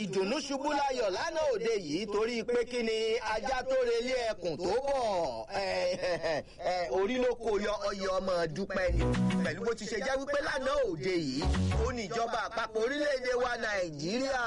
ìdùnnú ṣubú láyọ̀ lánàá òde yìí torí pé kí ni ajá tó relé ẹkùn tó bọ̀ orí ló kó yọ ọyọ ọmọ dúpẹ́ ni pẹ̀lú bó ti ṣe jẹ́ wípé lánàá òde yìí ó ní ìjọba àpapọ̀ orílẹ̀-èdè wa nàìjíríà.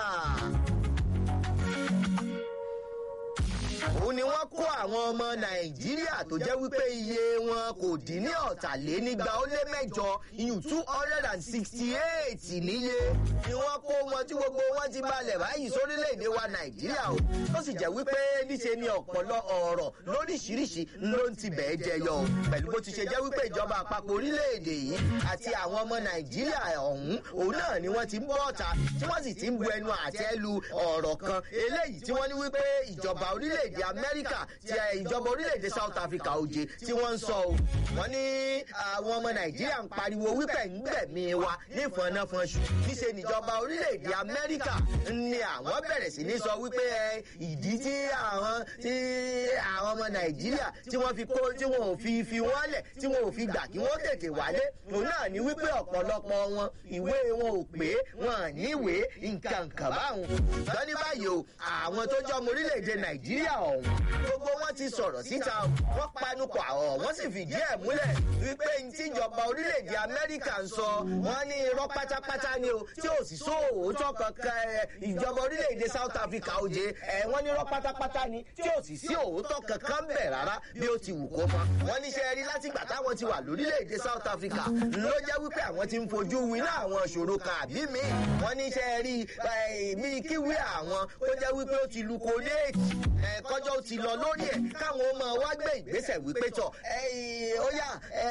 òun ni wọ́n kó àwọn ọmọ nàìjíríà tó jẹ́ wípé iye wọn kò dín ní ọ̀tàlénígba ó lé mẹ́jọ iyùn two hundred and sixty eight níye ni wọ́n kó wọn tí gbogbo wọn ti balẹ̀ báyìí sórílẹ̀‐èdè wa nàìjíríà o tó sì jẹ́ wípé níṣe ni ọ̀pọ̀lọ ọ̀rọ̀ lóríṣiríṣi ló ń ti bẹ̀ẹ́ jẹyọ o pẹ̀lú bó ti ṣe jẹ́ wípé ìjọba àpapọ̀ orílẹ̀‐èdè yìí àti àwọn ọmọ nàìjíríà ọ̀hún òun náà ni wọ́n ti ń bọ́ ọ̀tá tí wọ́n sì ti ń bu ẹnu àtẹ́ lu ọ̀rọ̀ kan eléyìí tí wọ́n ní wípé ìjọba orílẹ̀‐èdè amẹ́ríkà ti ìjọba orílẹ̀‐èdè south africa òjè tí wọ́n ń sọ o wọ́n ní àwọn ọmọ nàìjíríà ń pariwo wípé ń gbẹ̀mí wa nífọ̀nàfọ̀nṣù níṣe níjọba orílẹ̀‐èdè amẹ́ríkà ni àwọn bẹ̀rẹ̀ sí ní sọ wípé ìdí tí àwọn tí àwọn ọmọ nàìjíríà tí wọ́n fi kó tí wọ́n ò fi fi wọ́n lẹ̀ tí wọ́n ò fi gbà kí wọ́n tètè wálé òun náà ní wípé ọ̀pọ̀lọpọ̀ wọn ìwé wọn ò pé wọn ní ìwé nǹkan kan báwọn ṣùgbọ́n ní báyìí o àwọn tó jọ ọmọ orílẹ̀‐èdè nàìjíríà ọ̀hún gbogbo wọn ti sọ̀rọ̀ síta wọ́n panupọ̀ àwọ̀ wọ́n sì fìdí ẹ̀ múlẹ̀ wípé ní tíjọba orílẹ̀‐èdè amẹ́ríkà ń sọ wọ́n ní irọ́ pátápátá ni o tí ò sì sóòótọ́ kankan ìjọba orílẹ̀‐èdè south africa òjè ẹ̀ wọ́n ní irọ́ pátápátá ni tí ò sì sí òótọ́ kankan bẹ̀ rárá bí ó ti wù kó mọ́ wọ́n ní sẹ́ẹ̀rí látìgbà táwọn ti wà lórílẹ̀‐èdè south africa ló jẹ́ wípé àwọn ti ń fojú winá àwọn ìṣòro kan àbí mi wọ́n ní sẹ́ẹ̀rí bí kíwé àwọn tó jẹ́ wípé ó ti lu kóléètì kọjọ́ ó ti lọ lórí ẹ̀ káwọn ọmọ wa gbé ìgbésẹ̀ wípé tọ̀ ó yá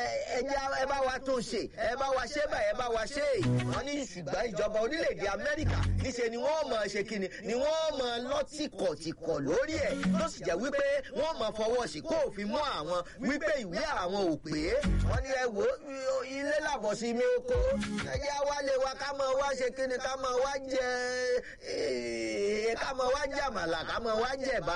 ẹ bá wa tó ṣe ẹ bá wa ṣe báyìí ẹ bá wa ṣe wọ́n ní ṣùgbọ́n ìjọba orílẹ̀-èdè amẹ́ríkà níṣe ni wọ́n mọ̀ ṣe kíni ni wọ́n mọ̀ lọ́tìkọ̀tìkọ̀ lórí ẹ̀ tó sì jẹ́ wípé wọ́n mọ̀ fọwọ́ sí kó òfin mú àwọn wípé ìwé àwọn ò pé wọ́n ní ẹ wò ilé làbọ̀ sí mi oko ẹ̀yà wálé wa ká mọ̀ wá ṣe kíni ká mọ̀ wá jẹ ká mọ̀ wá jẹ àmàlà ká mọ̀ wá jẹ bá.